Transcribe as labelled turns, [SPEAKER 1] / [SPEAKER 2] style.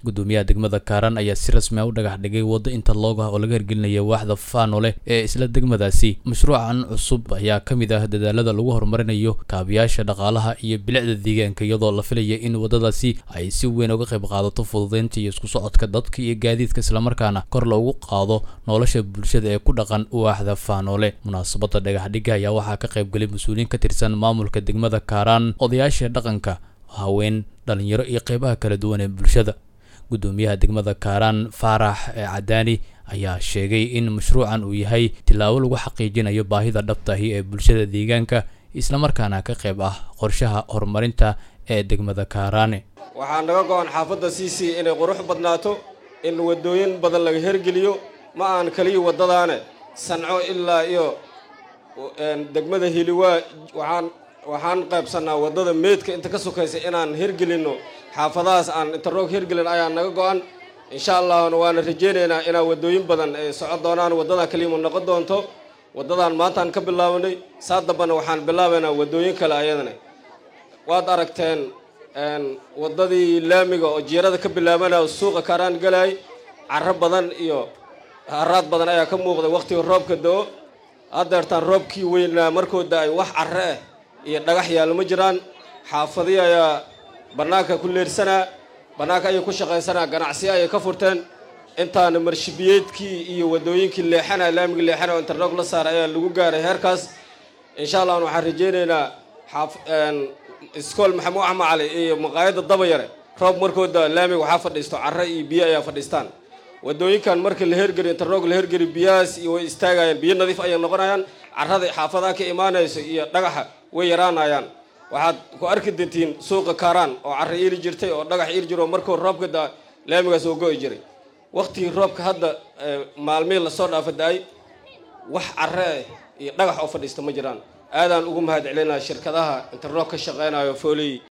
[SPEAKER 1] gudoomiyaha degmada kaaraan ayaa si rasmi a u dhagax dhigay waddo interlog ah oo laga hirgelinaya waaxda faanole ee isla degmadaasi mashruucan cusub ayaa ka mid ah dadaalada lagu horumarinayo kaabiyaasha dhaqaalaha iyo bilicda deegaanka iyadoo la filaya in waddadaasi ay si weyn uga qayb qaadato fududeynta iyo isku socodka dadka iyo gaadiidka islamarkaana kor loogu qaado nolosha bulshada ee ku dhaqan waaxda faanole munaasabada dhagaxdhiga ayaa waxaa ka qaybgalay mas-uuliyiin ka tirsan maamulka degmada kaaraan odayaasha dhaqanka haween dhalinyaro iyo qeybaha kala duwan ee bulshada gudoomiyaha degmada kaaraan faarax cadaani ayaa sheegay in mashruucan uu yahay tillaabo lagu xaqiijinayo baahida dhabtahi ee bulshada deegaanka islamarkaana ka qayb ah qorshaha horumarinta ee degmada kaaraane
[SPEAKER 2] waxaa naga go-an xaafadda c c inay qurux badnaato in waddooyin badan laga hergeliyo ma aan kaliya waddadaane sanco ilaa iyo degmada hiliwaa waxaan waxaan qaybsannaa waddada meydka inta ka sokaysa inaan hirgelinno xaafadahaas aan interroog hirgelin ayaa naga go-an insha allahna waana rajaynaynaa inaa waddooyin badan ay socon doonaan waddadan kaliima noqon doonto waddadan maantaan ka bilaabanay saa dambana waxaan bilaabaynaa waddooyin kale ayadana waad aragteen waddadii laamiga oo jiirada ka bilaabanaya suuqa kaaraan galaay carro badan iyo haraad badan ayaa ka muuqday wakhtiga roobka do-o haddeertaan roobkii weynaa markuu da-ay wax carro ah iyo dhagax yaallo ma jiraan xaafadii ayaa bannaanka ku leersanaa bannaanka ayay ku shaqaysanaa ganacsiyo ayay ka furteen intaana marshibiyeedkii iyo waddooyinkii leexana laamiga leexana oo interlog la saaray ayaa lagu gaaray heerkaas insha allahna waxaan rajaynaynaa xaaf iskool maxamuud axmed cali iyo maqaayadda dabayare roob markooda laamiga waxaa fadhiisto carro iyo biyo ayaa fadhiistaan waddooyinkan markii la hergeliyo interlog la hergeliyo biyahaas iyo way istaagayaan biyo nadiif ayay noqonayaan carrada xaafadaha ka imaanayso iyo dhagaxa way yaraanayaan waxaad ku arki dintiin suuqa kaaraan oo carro iili jirtay oo dhagax iili jiro markuu roobka da laamigaas oo go-i jiray waktigii roobka hadda maalmihii lasoo dhaafa da-ay wax carro ah iyo dhagax oo fadhiista ma jiraan aadaan ugu mahad celinaa shirkadaha interlog ka shaqeynayo fooley